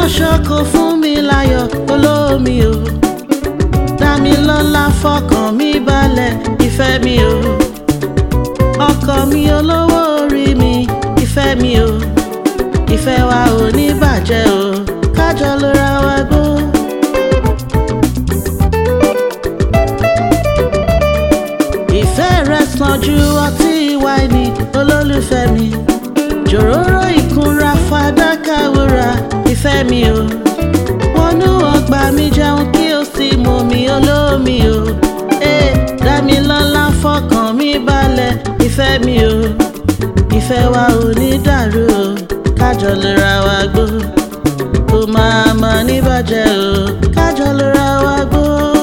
ṣoko fún mi láyọ̀ olómi o dá mi lọ́lá fọkàn mi balẹ̀ ìfẹ́ mi o ọkọ mi olówó orí mi ìfẹ́ mi o ìfẹ́ wa ò ní bàjẹ́ o kájọ ló ra wa gbó. ìfẹ́ rẹ̀ sàn ju ọtí wáìnì olólùfẹ́ mi jòróró ìkunra fàdákà wúrà ìfẹ́ mi o wọnú ọgbà mi jẹun kí o sì mú mi olómi o ee dá mi lọ́lá fọkàn mi balẹ̀ ìfẹ́ mi o ìfẹ́ wa ò ní dàrú o kájọ lè ra wa gbó kó máa ma ní bàjẹ́ o kájọ lè ra wa gbó.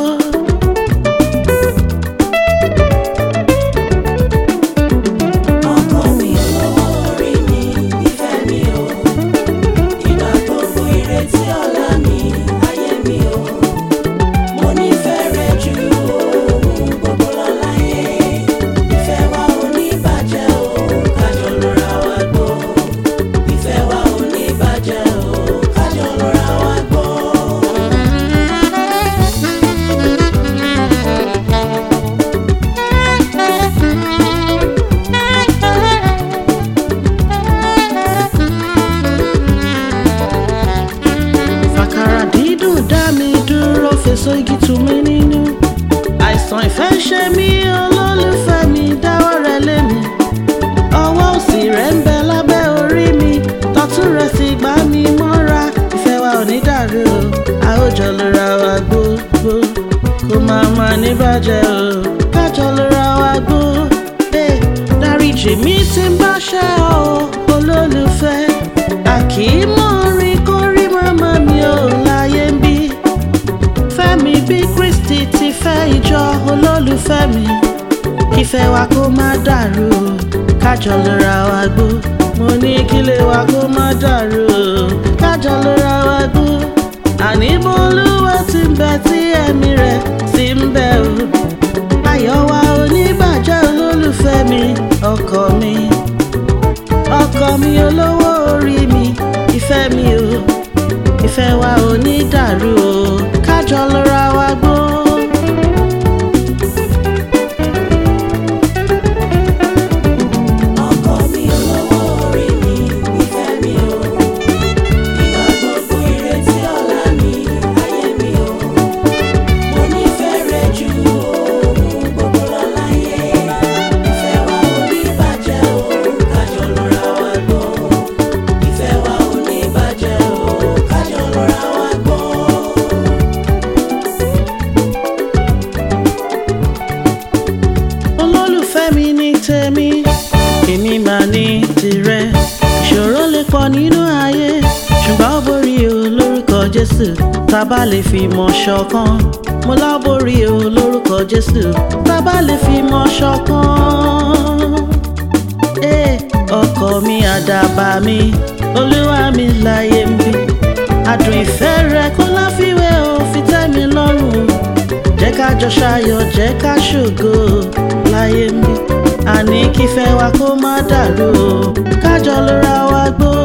ọkọ mi olówó orí mi ìfẹ́ mi o ìgbà gbogbo ìrètí ọ̀la mi ayé mi o mo nífẹ̀ẹ́ rẹ ju ohun gbogbo lọ láyé ìfẹ́ wa ò ní bàjẹ́ o kájọ lóra wa gbó ìfẹ́ wa ò ní bàjẹ́ o kájọ lóra wa gbó. fàkàrà dídùn dá mi dúró fèsò igi tù mí nínú àìsàn ìfẹ́ ṣe mí olólùfẹ́ mi dáwọ́ rẹ lé mi ọwọ́ òsì rẹ̀ ń bẹ lábẹ́ orí mi tọ́tún rẹ̀ sì gbá mi mọ́ra ìfẹ́ wa ò ní dàrú o a ó jọ lóra wa gbogbo kó máa ma ní bàjẹ́ o kájọ lóra wa gbó Eh, dáríjì mi tí ń bá ṣẹ́ ọ olólùfẹ́ àkìímọ̀ orin kórí màmá mi ò láyé ń bí fẹ́mi bí kristi ti fẹ́ ìjọ olólùfẹ́ mi ìfẹ́ wa kó má dàrú o kájọ lóra wa gbó mo ní kílé wa kó má dàrú o kájọ lóra wa gbó àní bolúwa ti ń bẹ tí ẹ̀mí rẹ̀ sì ń bẹ o ayọ̀ wa ò ní bàjẹ́ olólùfẹ́ mi ọkọ mi ọkọ mi olówó orí mi ìfẹ́ mi o ìfẹ́ wa ò ní dàrú o kájọ lóra wa gbó. ọkọ mi olówó orí mi ìfẹ́ mi o ìgbà gbogbo ìrètí ọ̀la mi ayé mi o mo nífẹ̀ẹ́ rẹ ju ohun gbogbo lọ láyé ìfẹ́ wa ò ní bàjẹ́ o kájọ lóra wa gbó ìfẹ́ wa ò ní bàjẹ́ o kájọ lóra wa gbó. olólùfẹ́ mi ní tèmi èmi máa ní tirẹ̀ ìṣòro lè pọ̀ nínú ayé ṣùgbọ́n ó borí o lórúkọ jésù tá a bá lè fi mọ̀ ṣọ̀kan mo lá borí o lórúkọ jésù tá a bá lè fi mọ̀ ṣọ̀kan. Eh, ọkọ mi àdàbà mi olúwa mi láyé ń bí adùn ìfẹ́ rẹ kó láfiwé o fi tẹ́ mi lọ́rùn jẹ́ ká jọ ṣayọ̀ jẹ́ ká ṣògo láyé ń bí àní kífẹ́ wa kó má dàrú o kájọ lóra wa gbó.